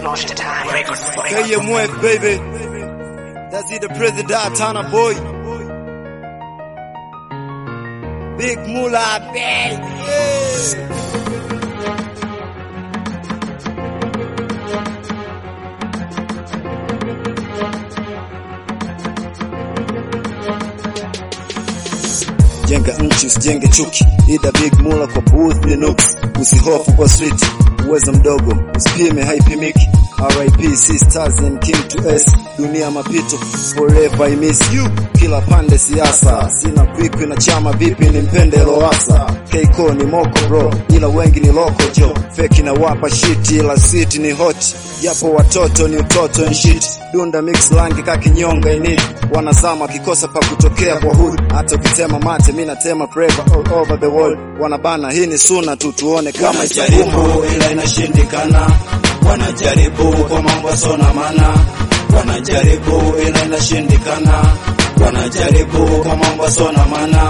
KMF baby. That's it the president Tana boy. Big Mula baby. Jenga nchi usijenge chuki, ida big mula kwa booth ni nooks, usihofu kwa street, uwezo mdogo usipime haipimiki. RIP sisters and king to S, dunia mapito, forever I miss you. Kila pande siasa, sina kwikwi na chama, vipi ni mpende Loasa. Keiko ni moko bro, ila wengi ni loko jo, feki na wapa shit, ila city ni hot, japo watoto ni utoto and shit. Dunda mix langi kakinyonga init, wanazama kikosa pa kutokea kwa hood, hata ukitema mate mi natema forever all over the world. Wanabana hii ni suna tu, tuone kama itakuwa wanajaribu ila inashindikana, wanajaribu kwa mambo yasona maana, wanajaribu ila inashindikana, wanajaribu kwa mambo yasona maana,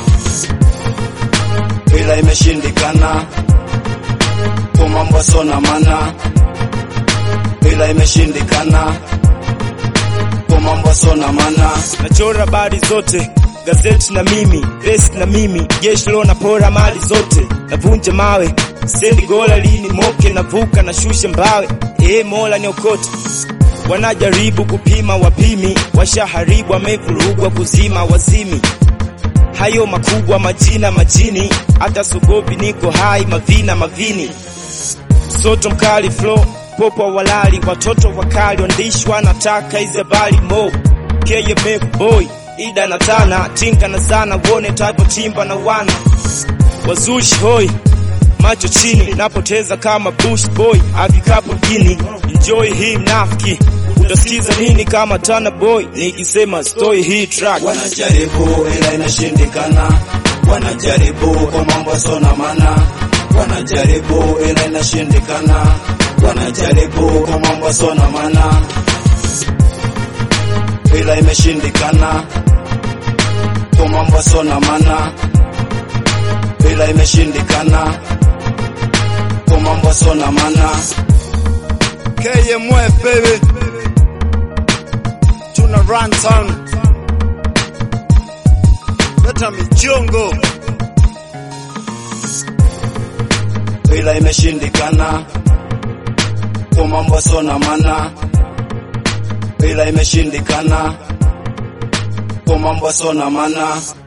ila imeshindikana kwa mambo yasona maana, ila imeshindikana kwa mambo yasona maana. nachora habari zote gazeti na mimi vest na mimi jeshi lo napora mali zote navunja mawe sendi gola lini moke navuka na shushe mbawe ee mola niokote wanajaribu kupima wapimi washaharibu wamevurugwa kuzima wazimi hayo makubwa majina majini hata sogopi niko hai mavina mavini msoto mkali flow popo walali watoto wakali waandishi wanataka hizi habari mo KMF boy ida na tana tinka na zana wone type timba na wana wazushi hoi macho chini napoteza kama bush boy afikapo mjini enjoy hii mnafiki utasikiza nini kama tana boy nikisema story hii track wanajaribu ila inashindikana, wanajaribu kwa mambo yasona maana, wanajaribu ila inashindikana, wanajaribu kwa mambo yasona maana, ila imeshindikana kwa mambo yasona maana, ila imeshindikana kwa mambo yasona maana. KMF baby. Tuna run town. Leta michongo. ila imeshindikana kwa mambo yasona maana, ila imeshindikana kwa mambo yasona maana.